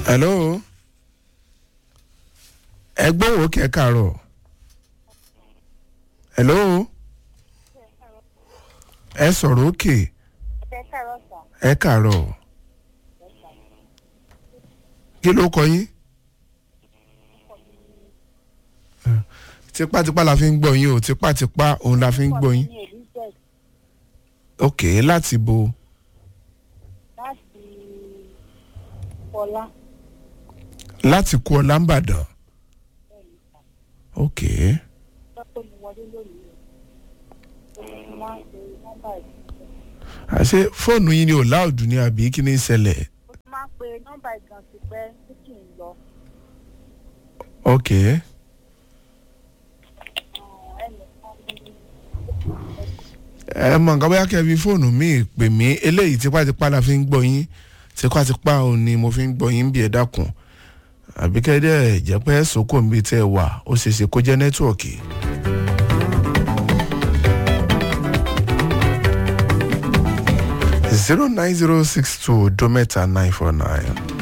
hello ẹgbọ́n wo kẹ́ kàárọ̀ hello ẹ sọ̀rọ̀ òkè ẹ kàárọ̀ kí ló kọ yín tipátipá la fi ń gbọ́ yín o tipátipá òun la fi ń gbọ́ yín ok láti bo láti Fọlá. láti kú ọ lámbàdàn ok Lọ́pọ̀ mi wọlé lónìí rẹ̀. Mo máa ń pe nọ́mbà ìgbọ̀nsẹ̀. àṣé fóònù yín ni ò láòdù ní àbí kí ni ń ṣẹlẹ̀ Mo ti máa ń pe nọ́mbà ìgbọ̀nsẹ̀ pẹ́ tí kì í lọ. ok Ẹnìkan ní ẹ mọ nǹkan bóyá kẹ́ fi fóònù míì pè mí eléyìí tipátipá la fi ń gbọ́ yín tipátipá òun ni mo fi ń gbọ́ yín bí ẹ dákun àbí kẹ́dẹ́ jẹ́ pé sókò ń bí tẹ́ ẹ wà ó ṣeé ṣe kó jẹ́ nẹ́tíwọ̀kì. zero nine zero six two dometa nine four nine